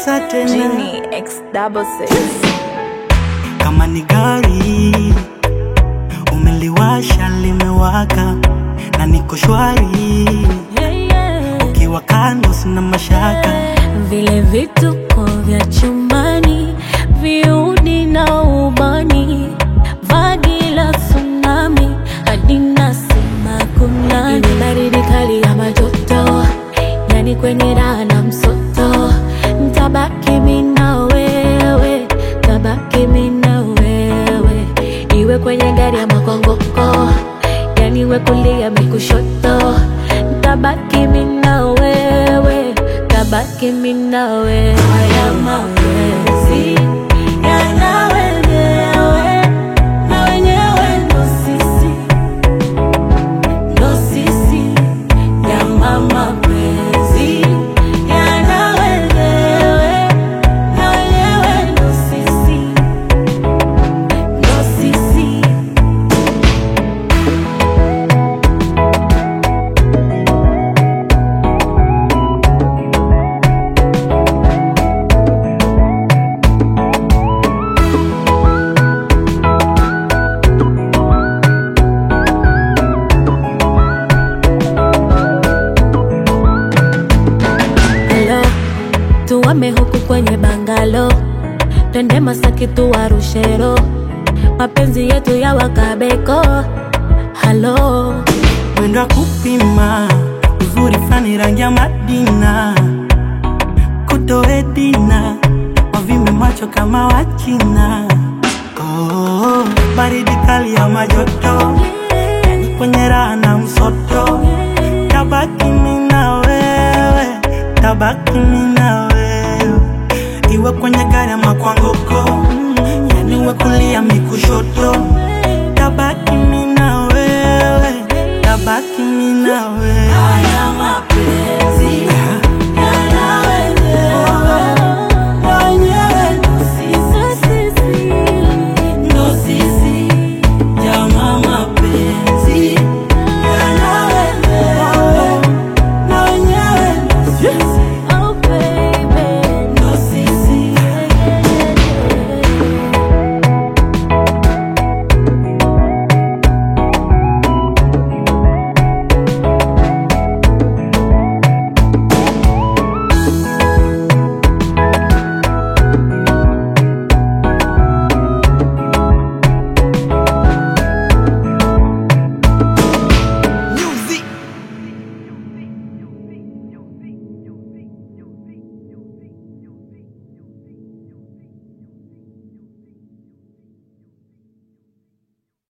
tesa tena Genie X double six. kama ni gari umeliwasha limewaka na niko shwari Yeah, yeah. ukiwa kando sina mashaka Vile vituko vya chumbani, viudi na ubani, vagi la tsunami, hadi nasema kunani. Iwe baridi kali ya majoto, yani kwenye raha na msoto, ntabaki mimi na wewe, tabaki mimi na wewe, iwe kwenye gari ya makongoko, yani we kulia mi kushoto, ntabaki mimi na wewe, tabaki mimi na wewe. Haya mapenzi yana wenyewe, na wenyewe ndo sisi, ndo sisi. Yana mapenzi yana wenyewe, na wenyewe ndo sisi, ndo sisi. Hello, tuwame huku kwenye bangalo, twende Masaki tuwarushero, mapenzi yetu ya wakabeko. Halo, mwendo wa kupima uzuri fani rangi ya Madina kutoedina wavimbe macho kama Wachina oh, baridi kali ya majoto kwenye raha na msoto